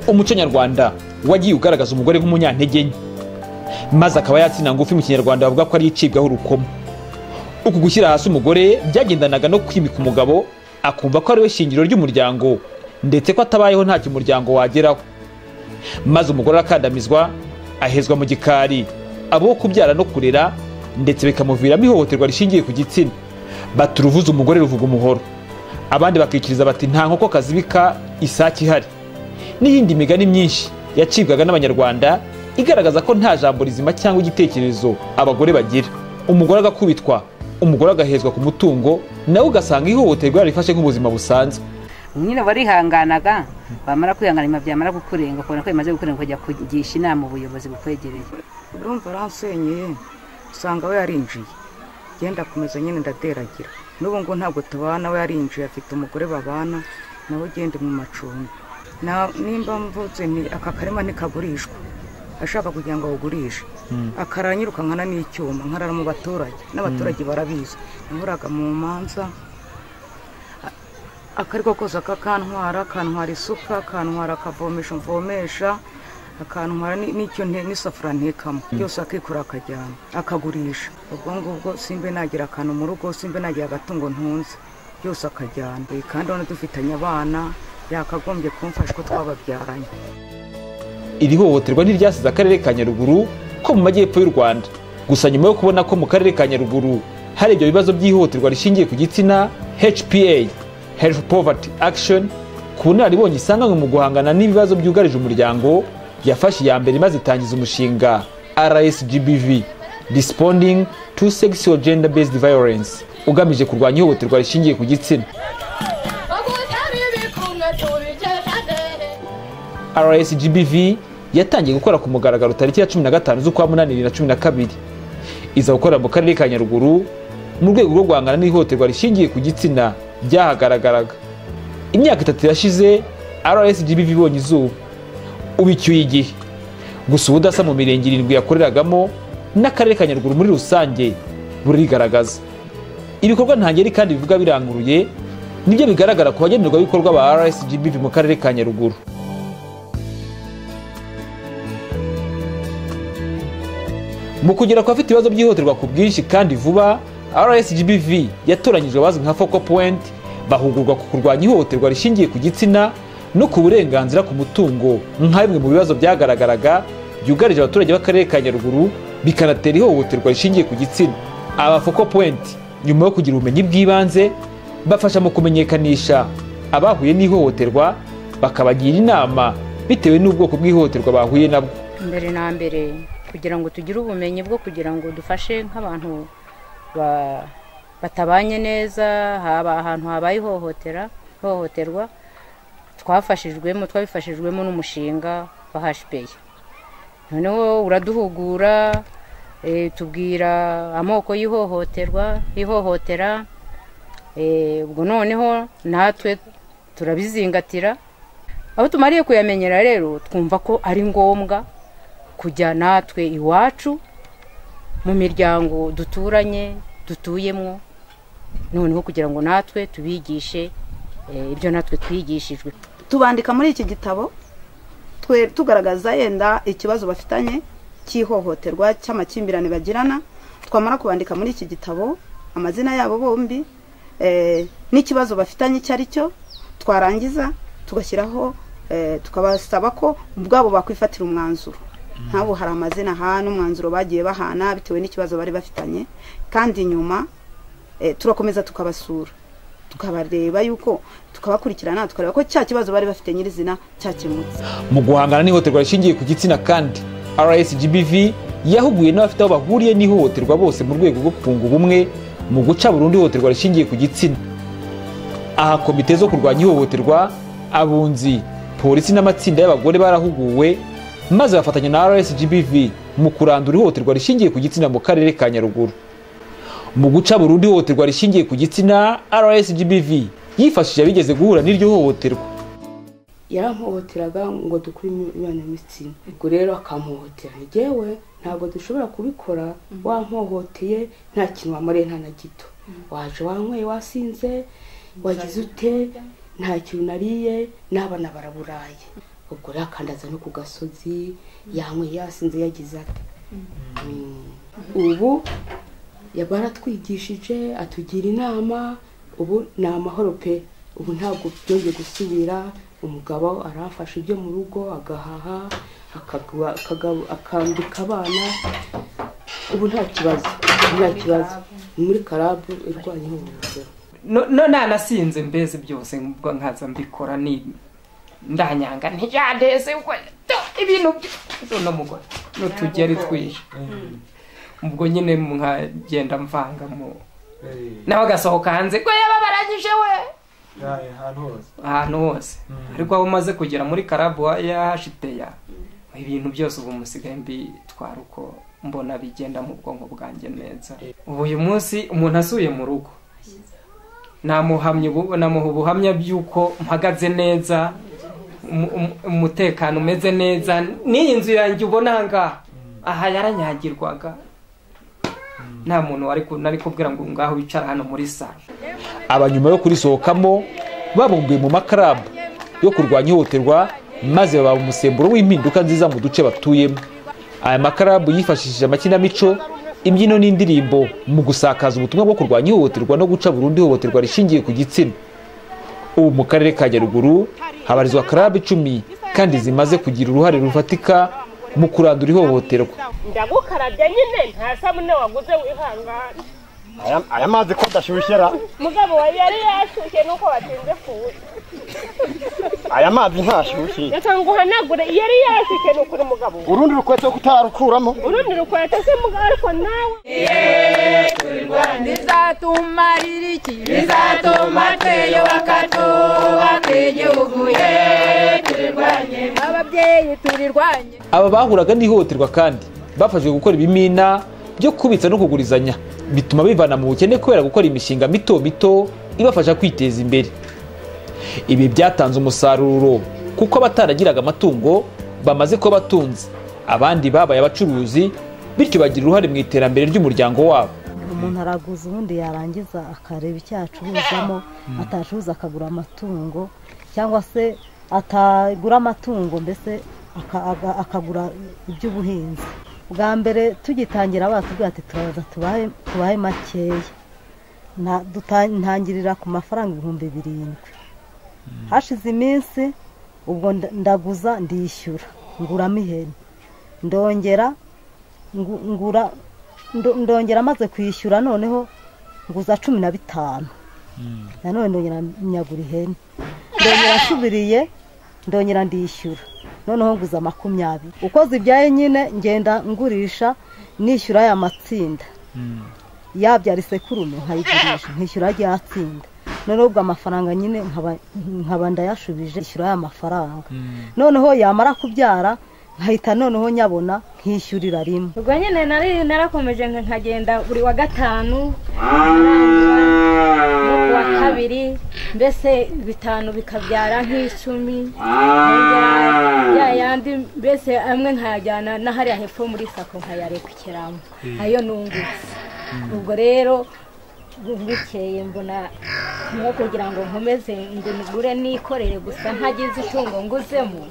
umuco nyarwanda wagiye ugaragaza umugore nk'umunyantege nke maze akaba yatsina ngufi mu kinyarwanda bavuga ko ari icibwaho urukoma uku gushyira hasi umugore byagendanaga no kwimika umugabo akumva ko ari we shingiro ry'umuryango ndetse ko atabayeho ntacyo umuryango wageraho maze umugore arakandamizwa ahezwa mu gikari abo kubyara no kurera ndetse bikamuviramo ihohoterwa rishingiye ku gitsina bati uruvuze umugore ruvuga umuhoro abandi bakikiriza bati nta nkoko kazibika isake ihari n'iyindi migani myinshi yacibwaga n'abanyarwanda igaragaza ko nta jambo rizima cyangwa igitekerezo abagore bagira umugore agakubitwa umugore agahezwa ku mutungo nawe ugasanga ihohoterwa yarifashe nk'ubuzima busanzwe nyine warihanganaga wamara kwihangana byamara kukurenga ukabona ko bimaze gukurenga ukajya kugisha inama ubuyobozi bukwegereye urumva urahasenyeye usanga we yarinjiye genda akomeza nyine ndateragira n'ubu ngo ntabwo tubana we yarinjiye afite umugore babana nawe ugende mu macumbi nimba mvutse aka karima ntikagurishwa ashaka kugira ngo awugurishe akara nyirukankana n'icyuma nkarara mu baturage n'abaturage barabizi nahuraga mu manza akariko kose akakantwara akantwara isuka akantwara akavomesha mvomesha akantwara n'icyo n'isafuriya ntekamo byose akikura akajyana akagurisha ubwo ngubwo simbe nagira akantu mu rugo simbe nagira agatungo ntunze byose akajyana kandi urabona dufitanye abana yakagombye kumfasha ko twababyaranye iri hohoterwa ntiryasize akarere ka nyaruguru ko mu majyepfo y'u rwanda gusa nyuma yo kubona ko mu karere ka nyaruguru hari ibyo bibazo by'ihohoterwa rishingiye ku gitsina hpa health poverty action ku bunararibonye isanga mu guhangana n'ibibazo byugarije umuryango yafashe iya mbere maze itangiza umushinga rsgbv responding to sexual gender based violence ugamije kurwanya ihohoterwa rishingiye ku gitsina rsgbv yatangiye gukora ku mugaragaro tariki ya cumi na gatanu z'ukwa munani bibiri na cumi na kabiri iza gukorera mu karere ka nyaruguru mu rwego rwo guhangana n'ihohoterwa rishingiye ku gitsina byahagaragaraga imyaka itatu irashize rsgbv ibonye izuba ubu icyuye igihe gusa ubudasa mu mirenge irindwi yakoreragamo n'akarere ka nyaruguru muri rusange burigaragaza ibikorwa ntangeri kandi bivuga biranguruye nibyo bigaragara ku bagenerwabikorwa ba rsgbv mu karere ka nyaruguru mu kugera ku bafite ibibazo byihutirwa ku bwinshi kandi vuba rsgbv yatoranyijwe abazwi nka focal point bahugurwa ku kurwanya ihohoterwa rishingiye ku gitsina no ku burenganzira ku mutungo nka bimwe mu bibazo byagaragaraga byugarije abaturage b'akarere ka nyaruguru bikanatera ihohoterwa rishingiye ku gitsina aba focal point nyuma yo kugira ubumenyi bw'ibanze bafasha mu kumenyekanisha abahuye n'ihohoterwa bakabagira inama bitewe n'ubwoko bw'ihohoterwa bahuye nabwo mbere na mbere kugira ngo tugire ubumenyi bwo kugira ngo dufashe nk'abantu batabanye neza haba ahantu habaye ihohoterwa twafashijwemo twabifashijwemo n'umushinga wa hashipeye noneho uraduhugura tubwira amoko y'ihohoterwa ihohotera ubwo noneho natwe turabizingatira aho tumariye kuyamenyera rero twumva ko ari ngombwa kujya natwe iwacu mu miryango duturanye dutuyemo noneho kugira ngo natwe tubigishe ibyo natwe twigishijwe tubandika muri iki gitabo tugaragaza yenda ikibazo bafitanye cy'ihohoterwa cy'amakimbirane bagirana twamara kubandika muri iki gitabo amazina yabo bombi n'ikibazo bafitanye icyo ari cyo twarangiza tugashyiraho tukabasaba ko ubwabo bakwifatira umwanzuro nk'abo hari amazina aha n'umwanzuro bagiye bahana bitewe n'ikibazo bari bafitanye kandi nyuma turakomeza tukabasura tukabareba yuko tukabakurikirana tukareba ko cya kibazo bari bafite nyirizina cyakemutse mu guhangana n'ihohoterwa rishingiye ku gitsina kandi rsgbv yahuguye n'abafite aho bahuriye n'ihohoterwa bose mu rwego rwo kunga ubumwe mu guca burundu ihohoterwa rishingiye ku gitsina aha komite zo kurwanya ihohoterwa abunzi polisi n'amatsinda y'abagore barahuguwe maze bafatanya na rsgbv mu kurandura ihohoterwa rishingiye ku gitsina mu karere ka nyaruguru mu guca burundu ihohoterwa rishingiye ku gitsina rsgbv yifashishije abigeze guhura n'iryo hohoterwa yarampohoteraga ngo dukure imibonano y'ibitsina ubwo rero akampohotera ngewe ntabwo dushobora kubikora wampohoteye nta kintu wamariye nta na gito waje wanyweye wasinze wagize ute nta kintu nariye n'abana baraburaye ubwo rero akandaza no ku gasozi yanyweye yasinze yagize ate Mm. ubu baratwigishije atugira inama ubu ni amahoro pe ubu ntabwo byongeye gusubira umugabo aramfasha ibyo mu rugo agahaha akagura- akaga- akambika abana ubu nta kibazo nta kibazo Ni muri karabu irwanya ihohoterwa no no nanasinze mbeze byose ubwo nkaza mbikora ni ndanyanga ntiyandeze ubwo tu, ibintu byo no mugore n'utugeri twije ubwo nyine nkagenda mvanga mu nawe agasohoka hanze ko yababarangije we ahantu hose ariko aho umaze kugera muri karabu yahashiteya ibintu byose ubu musigaye mbitwara uko mbona bigenda mu bwonko bwanjye neza ubu uyu munsi umuntu asuye mu rugo namuhamya ubu- namuha ubuhamya bw'uko mpagaze neza umu- umu- umutekano umeze neza n'iyi nzu yanjye ubona aha ngaha aha yaranyagirwaga nta muntu wari ku- nari kubwira ngo ngaho wicara hano muri salo aba nyuma yo kurisohokamo babumbuye mu makarabu yo kurwanya ihohoterwa maze baba umusemburo w'impinduka nziza mu duce batuyemo aya makarabu yifashishije amakinamico imbyino n'indirimbo mu gusakaza ubutumwa bwo kurwanya ihohoterwa no guca burundu ihohoterwa rishingiye ku gitsina ubu mu karere ka nyaruguru habarizwa karabu icumi kandi zimaze kugira uruhare rufatika mu kurandura ihohoterwa ndagukarabya nyine nta sabune waguze wihangane aya aya mazi ko adashyushyera mugabo wawe yari yashyushye nuko watinze kuza aya mazi ntashyushye reka nguhanagure yari yashyushye ni ukuri mugabo urundi rukweto utararukuramo urundi rukweto se mugabo ariko nawe bizatumarira iki bizatuma twiyubaka twubaka igihugu ye turirwanye ababyeyi turirwanye aba bahuraga n'ihohoterwa kandi bafashwe gukora ibimina byo kubitsa no kugurizanya bituma bivana mu bukene kubera gukora imishinga mito mito ibafasha kwiteza imbere ibi byatanze umusaruro kuko abataragiraga amatungo bamaze kuba batunze abandi babaye abacuruzi bityo bagira uruhare mu iterambere ry'umuryango wabo umuntu araguza ubundi yarangiza akareba icyo yacuruzamo atacuruza akagura amatungo cyangwa se atagura amatungo mbese aka- aga- akagura iby'ubuhinzi bwa mbere tugitangira batubwira ati turaza tubahe tubahe makeya Nta- duta- ntangirira ku mafaranga ibihumbi birindwi hashize iminsi ubwo nda- ndaguza ndishyura nguramo ihene ndongera ngu- ngura ndo- ndongera maze kwishyura noneho nguza cumi na bitanu nanone ndongera nyagura ihene ndongera nsubiriye ndongera ndishyura noneho nguza makumyabiri uko zibyaye nyine ngenda ngurisha nishyura aya matsinda yabyara isekurume nkayigurisha nkishyura rya tsinda noneho ubwo amafaranga nyine nkaba- nkaba ndayashubije ishyura aya mafaranga noneho yamara kubyara nkahita noneho nyabona nkishyurira rimwe ubwo nyine nari narakomeje nka- nkagenda buri wa gatanu no ku wa kabiri mbese bitanu bikabyara nk'icumi nkongera ya yandi mbese amwe nkayajyana n'ahariya hepfo muri sako nkayarekukiramo ayo nungutse ubwo rero bukeye mbona nko kugira ngo nkomeze ngo ngure nikorere gusa ntagize itungo nguzemo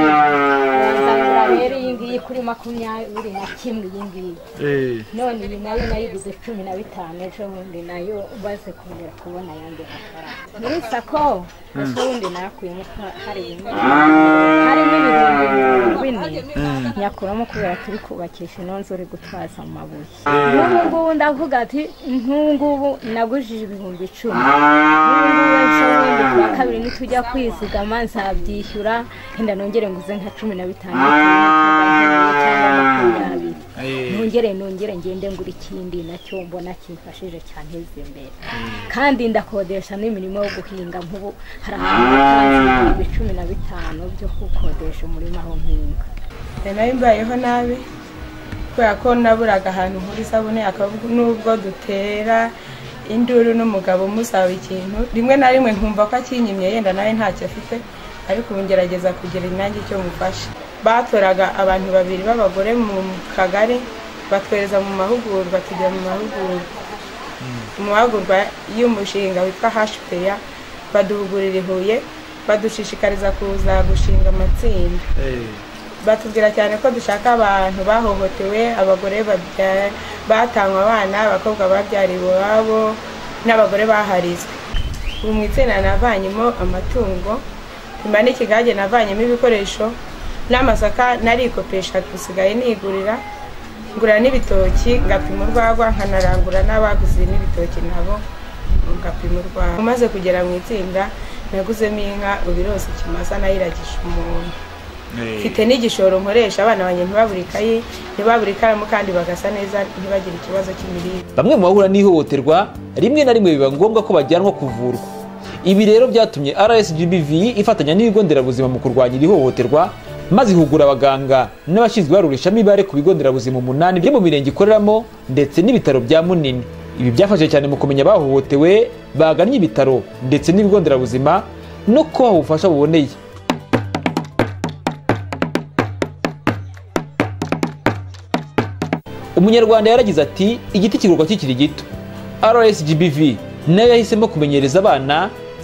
nzagura rero iyi ngiyi kuri makumyabiri na kimwe iyi ngiyi none iyi nayo nayiguze cumi na bitanu ejo bundi nayo baze kongera kubona ayandi mafaranga muri sako ejo bundi nakuyemo ka- hari bimwe harimo ibihumbi mirongo ine nyakuramo kubera turi kubakisha ino nzu uri gutwaza amabuye n'ubu ngubu ndavuga ati nk'ubu ngubu nagujije ibihumbi icumi n'ubu ngubu ejo bundi ku wa kabiri nitujya kwizigama nzabyishyura henda nongere nguze nka cumi na bitanu cyangwa makumyabiri nongere nongere ngende ngura ikindi nacyo mbona kimfashije cyane imbere kandi ndakodesha n'imirimo yo guhinga nk'ubu hari ahantu hatanze ibihumbi cumi na bitanu byo gukodesha umurima aho mpinga nari mbayeho nabi kubera ko naburaga ahantu nkuri isabune akavuga n'ubwo dutera induru n'umugabo umusaba ikintu rimwe na rimwe nkumva ko akinyimye yenda nawe ntacyo afite ariko ubu ngerageza kugira inyange icyo mufasha batoraga abantu babiri b'abagore mu kagari batwereza mu mahugurwa tujya mu mahugurwa mu mahugurwa y'umushinga witwa hashipeya baduhugurira i huye badushishikariza kuza gushinga amatsinda batubwira cyane ko dushaka abantu bahohotewe abagore babya- batanywe abana abakobwa babyariwe iwabo n'abagore baharizwe ubu mu itsinda navanyemo amatungo nyuma n'ikigage navanyemo ibikoresho n'amasaka narikopesha dusigaye nigurira ngura n'ibitoki ngapima urwagwa nkanarangura n'abaguze n'ibitoki nabo ngapima urwagwa umaze kugera mu itsinda naguzemo inka ubirose ikimasa nayiragisha umuntu mfite n'igishoro nkoresha abana banjye ntibabure ikayi ntibabure ikaramu kandi bagasa neza ntibagire ikibazo cy'imirire bamwe mu bahura n'ihohoterwa rimwe na rimwe biba ngombwa ko bajyanwa kuvurwa ibi rero byatumye rsgbv ifatanya n'ibigo nderabuzima mu kurwanya iri hohoterwa maze ihugura abaganga n'abashinzwe ibarurishamibare ku bigo nderabuzima umunani byo mu mirenge ikoreramo ndetse n'ibitaro bya munini ibi byafashe cyane mu kumenya abahohotewe bagannye ibitaro ndetse n'ibigo nderabuzima no kubaha ubufasha buboneye umunyarwanda yaragize ati igiti kigurwa kikiri gito rsgbv nayo yahisemo kumenyereza abana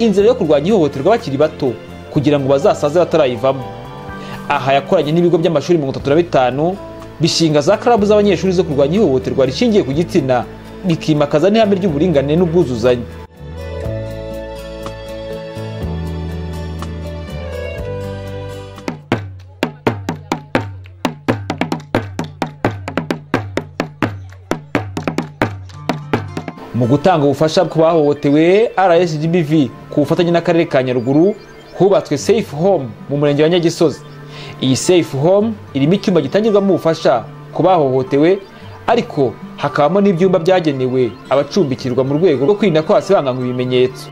inzira yo kurwanya ihohoterwa bakiri bato kugira ngo bazasaze batarayivamo aha yakoranye n'ibigo by'amashuri mirongo itatu na bitanu bishinga za karabu z'abanyeshuri zo kurwanya ihohoterwa rishingiye ku gitsina bikimakaza n'ihame ry'uburinganire n'ubwuzuzanye mu gutanga ubufasha ku bahohotewe rsgbv ku bufatanye n'akarere ka nyaruguru hubatswe safe home mu murenge wa nyagisozi iyi safe home irimo icyumba gitangirwamo ubufasha ku bahohotewe ariko hakabamo n'ibyumba byagenewe abacumbikirwa mu rwego rwo kwirinda ko hasibanganwa ibimenyetso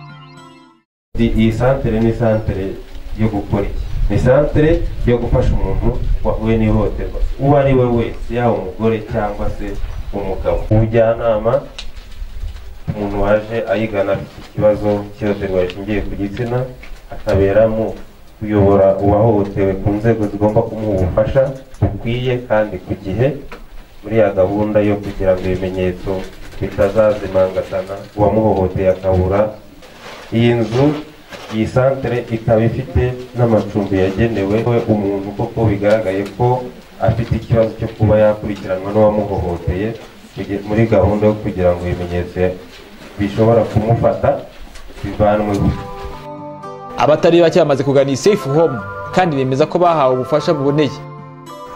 iyi santere ni santere yo gukora iki ni santere yo gufasha umuntu wahuye n'ihohoterwa uwo ari we wese yaba umugore cyangwa se umugabo ubujyanama umuntu waje ayigana afite ikibazo cy'ihohoterwa rishingiye ku gitsina akaberamo kuyobora uwahohotewe ku nzego zigomba kumuha ubufasha bukwiye kandi ku gihe muri ya gahunda yo kugira ngo ibimenyetso bitazazimangatana uwamuhohoteye akabura iyi nzu iyi santere ikaba ifite n'amacumbi yagenewe umuntu koko bigaragaye ko afite ikibazo cyo kuba yakurikiranwa n'uwamuhohoteye kugira- muri gahunda yo kugira ngo ibimenyetso bishobora kumufata bivanwe abatari bake bamaze kugana iyi safe home kandi bemeza ko bahawe ubufasha buboneye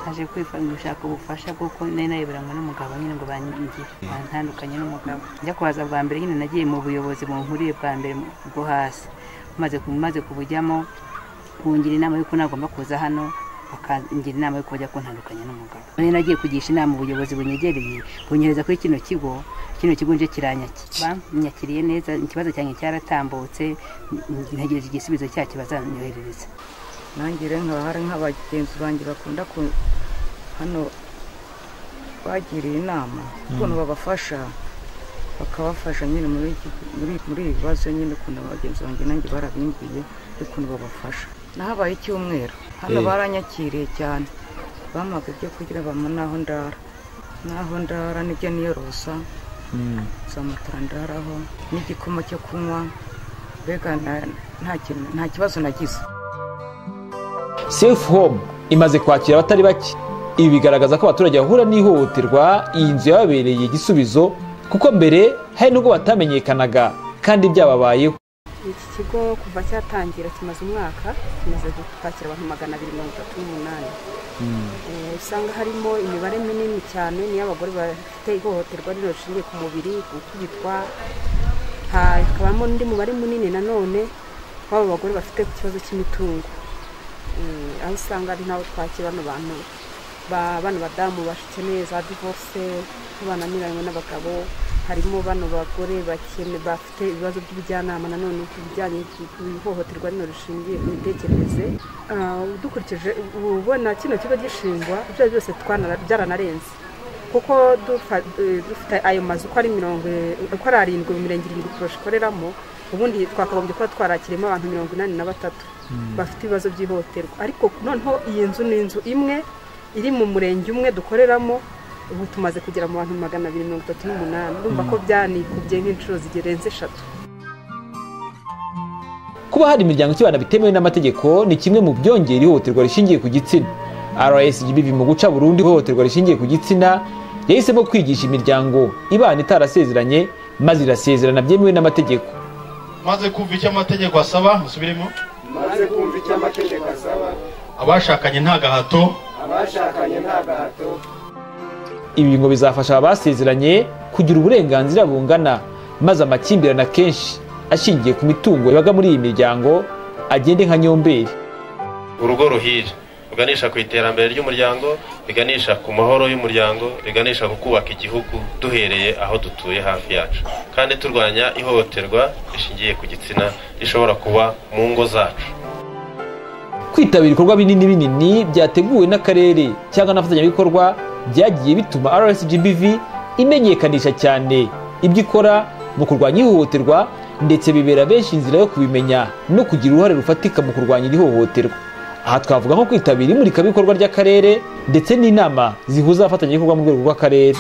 aje kwifasha gushaka ubufasha kuko nari nayoboranywe n'umugabo nyine ngo bangire bantandukanye n'umugabo njya kuhaza bwa mbere nyine nagiye mu buyobozi bunkuriye bwa mbere mu- bwo hasi maze maze kubujyamo kungira inama y'uko nagomba kuza hano bakangira inama y'uko bajya kuntandukanya n'umugabo nari nagiye kugisha inama ubuyobozi bunyegereye bunyohereza kuri kino kigo kino kigo nje kiranyakira nyakiriye neza ikibazo cyanjye cyaratambutse ntegereje igisubizo cyacyo bazanyoherereza nanjye rero nkaba hari nk'abagenzi banjye bakunda ku hano bagiriye inama ukuntu babafasha bakabafasha nyine muri iki- muri- muri ibi bibazo nyine ukuntu abagenzi banjye nanjye barabimbiye ukuntu babafasha nahabaye icyumweru hano Eh. baranyakiriye cyane bampaga ibyo kurya bampa n'aho ndara n'aho ndara n'ibyo niyorosa za matara ndaraho n'igikoma cyo kunywa mbega na- nta kintu- nta kibazo nagize safe home imaze kwakira abatari bake ibi bigaragaza ko abaturage bahura n'ihohoterwa iyi nzu yababereye igisubizo kuko mbere hari nubwo batamenyekanaga kandi byababayeho iki kigo kuva cyatangira kimaze umwaka kimaze kwakira abantu magana abiri mirongo itatu n'umunani Eh, usanga harimo imibare minini cyane niyo abagore bafite ihohoterwa rino rishingiye ku mubiri gukubitwa Ha- hakabamo n'undi mubare munini nanone w'aba bagore bafite ikibazo cy'imitungo Eh, aho usanga ari nabo twakira bano bantu ba- bano badamu bakeneye za divorce ko bananiranywe n'abagabo harimo bano bagore bakene bafite ibibazo by'ubujyanama nanone ku bijyanye ku ihohoterwa rino rishingiye ku mitekerereze Ah, dukurikije ubu ubona kino kigo gishingwa ibyo ari byose twana- byaranarenze kuko dufa- eh, dufite ayo mazu uko ari mirongo eh, uko ari arindwi mu mirenge irindwi poroshe ikoreramo ubundi twakagombye kuba twarakirimo abantu mirongo inani na batatu bafite ibibazo by'ihohoterwa ariko noneho iyi nzu ni inzu imwe iri mu murenge umwe dukoreramo ubu tumaze kugera mu bantu magana abiri mirongo itatu n'umunani urumva ko byanikubye nk'inshuro zigerenze eshatu kuba hari imiryango ikibana bitemewe n'amategeko ni kimwe mu byongera ihohoterwa rishingiye ku gitsina rsgb mu guca burundu ihohoterwa rishingiye ku gitsina yahisemo kwigisha imiryango ibana itarasezeranye maze irasezerana byemewe n'amategeko maze kumva icyo amategeko asaba musubiremo maze kumva icyo amategeko asaba abashakanye nta gahato abashakanye nta gahato ibi ngo bizafasha abasezeranye kugira uburenganzira bungana maze amakimbirane akenshi ashingiye ku mitungo yabaga muri iyi miryango agende nka nyomberi urugo ruhira ruganisha ku iterambere ry'umuryango riganisha ku mahoro y'umuryango riganisha ku kubaka igihugu duhereye aho dutuye hafi yacu kandi turwanya ihohoterwa rishingiye ku gitsina rishobora kuba mu ngo zacu kwitabira ibikorwa binini binini byateguwe n'akarere cyangwa n'abafatanyabikorwa byagiye bituma rsgbv imenyekanisha cyane ibyo ikora mu kurwanya ihohoterwa ndetse bibera benshi inzira yo kubimenya no kugira uruhare rufatika mu kurwanya iri hohoterwa aha twavuga nko kwitabira imurikabikorwa ry'akarere ndetse n'inama zihuza abafatanyabikorwa mu rwego rw'akarere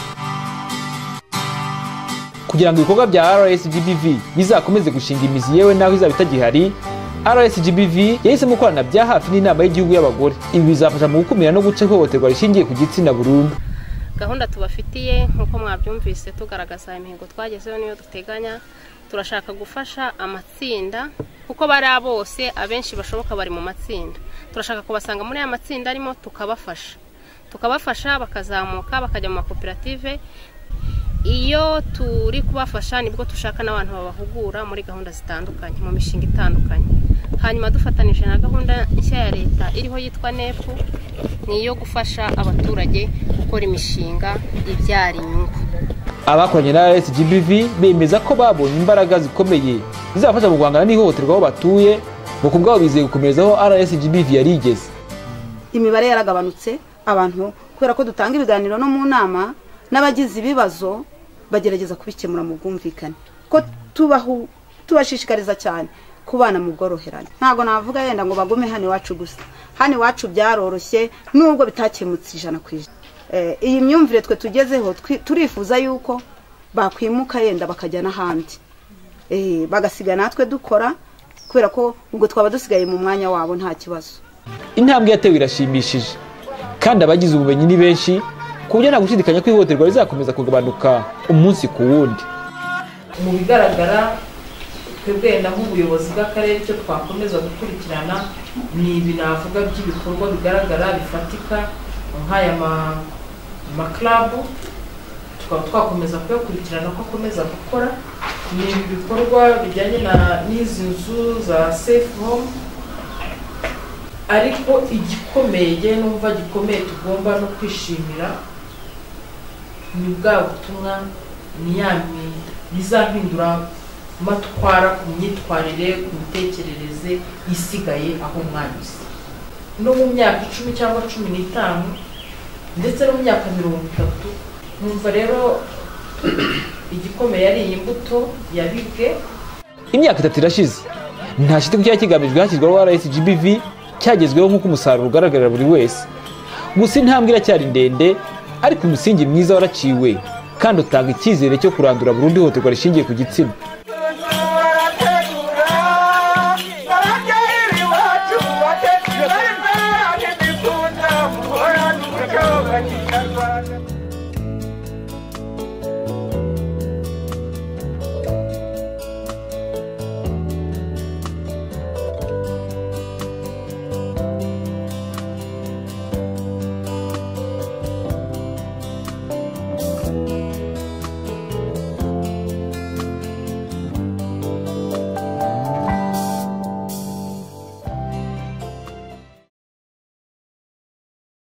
kugira ngo ibikorwa bya rsgbv bizakomeze gushinga imizi yewe naho izaba itagihari rsgbv yahisemo gukorana bya hafi n'inama y'igihugu y'abagore ibi bizafasha mu gukumira no guca ihohoterwa rishingiye ku gitsina burundu gahunda tubafitiye nk'uko mwabyumvise tugaragaza imihigo twagezeho niyo duteganya turashaka gufasha amatsinda kuko bari bose abenshi bashoboka bari mu matsinda turashaka kubasanga muri aya matsinda arimo tukabafasha tukabafasha bakazamuka bakajya mu makoperative iyo turi kubafasha nibwo dushaka n'abantu babahugura muri gahunda zitandukanye mu mishinga itandukanye hanyuma dufatanije na gahunda nshya ya leta iriho yitwa nepu ni iyo gufasha abaturage gukora imishinga ibyara inyungu abakoranye na rsgbv bemeza ko babonye imbaraga zikomeye zizabafasha mu guhangana n'ihohoterwa aho batuye ngo ku bwabo bizeye gukomereza aho rsgbv yari igeze imibare yaragabanutse abantu kubera ko dutanga ibiganiro no mu nama n'abagize ibibazo bagerageza kubikemura mu bwumvikane ko tubahu tubashishikariza cyane kubana mu bworoherane ntabwo navuga yenda ngo bagume hano iwacu gusa hano iwacu byaroroshye nubwo bitakemutse ijana ku ijana iyi myumvire twe tugezeho turifuza yuko bakwimuka yenda bakajya n'ahandi bagasiga natwe dukora kubera ko ubwo twaba dusigaye mu mwanya wabo nta kibazo intambwe yatewe irashimishije kandi abagize ubumenyi ni benshi ku buryo nta gushidikanya ko ihohoterwa rizakomeza kugabanuka umunsi ku wundi mu bigaragara twebwe wenda nk'ubuyobozi bw'akarere icyo twakomeza gukurikirana ni ibi navuga by'ibikorwa bigaragara bifatika nk'aya makarabu tukaba twakomeza kuyakurikirana ko akomeza gukora ni ibi bikorwa bijyanye n'izi nzu za sefu home ariko igikomeye numva gikomeye tugomba no kwishimira ni bwa butumwa ni ya bizampindura matwara ku myitwarire ku mitekerereze isigaye aho mwanyuze no mu myaka icumi cyangwa cumi n'itanu ndetse no mu myaka mirongo itatu numva rero igikomeye ari iyi mbuto yabibwe imyaka itatu irashize nta shiti ku cyari kigamijwe hashyirwaho rsgbv cyagezweho nk'uko umusaruro ugaragarira buri wese gusa intambwe iracyari ndende ariko umusingi mwiza waraciwe kandi utanga icyizere cyo kurandura burundu ihohoterwa rishingiye ku gitsina Thank you.